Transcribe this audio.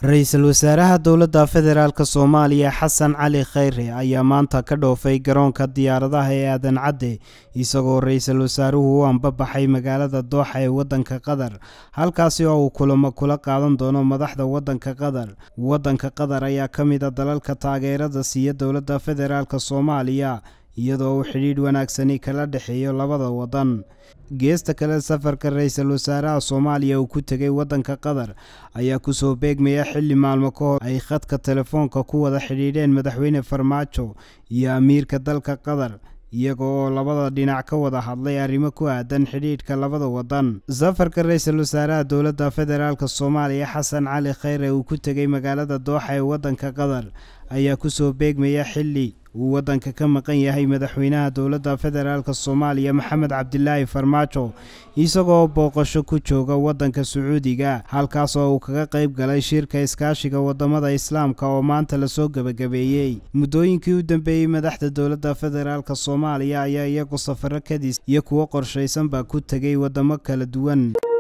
ra-iisul wasaaraha dowladda federaalk soomaaliya xasan cali khayre ayaa maanta ka dhoofay garoonka diyaaradaha ee aadan cadde isagoo ra-iisul wasaaruhu u ambabaxay magaalada dooxa ee waddanka qatar halkaasi oo uu kulamo kula qaadan doono madaxda waddanka qatar waddanka qatar ayaa ka mid a dalalka taageerada siiya dowladda federaalk soomaaliya iyadoo uu xidhiidh wanaagsani kala dhexeeyo labada waddan geesta kale safarka ra-iisul wasaaraha soomaaliya uu ku tegay waddanka qatar ayaa kusoo beegmaya xilli maalmo ka hor ay khadka telefoonka ku wada xidhiidheen madaxweyne farmaajo iyo amiirka dalka qatar iyaga oo labada dhinac ka wada hadlay arrimo ku aadan xidhiidhka labada waddan safarka ra-iisul wasaaraha dowladda federaalk soomaaliya xasan cali khayre uu ku tegay magaalada dooxa ee waddanka qatar ayaa kusoo beegmaya xilli uu waddanka ka maqan yahay madaxweynaha dowladda federaalk soomaaliya maxamed cabdilaahi farmaajo isagoo booqasho ku jooga waddanka sacuudiga halkaas oo uu kaga qayb galay shirka iskaashiga wadamada islaamka oo maanta lasoo gebagabeeyey muddooyinkii u dambeeyey madaxda dowladda federaalk soomaaliya ayaa iyagu safaro kadis iyo kuwo qorshaysanba ku tegay wadamo kala duwan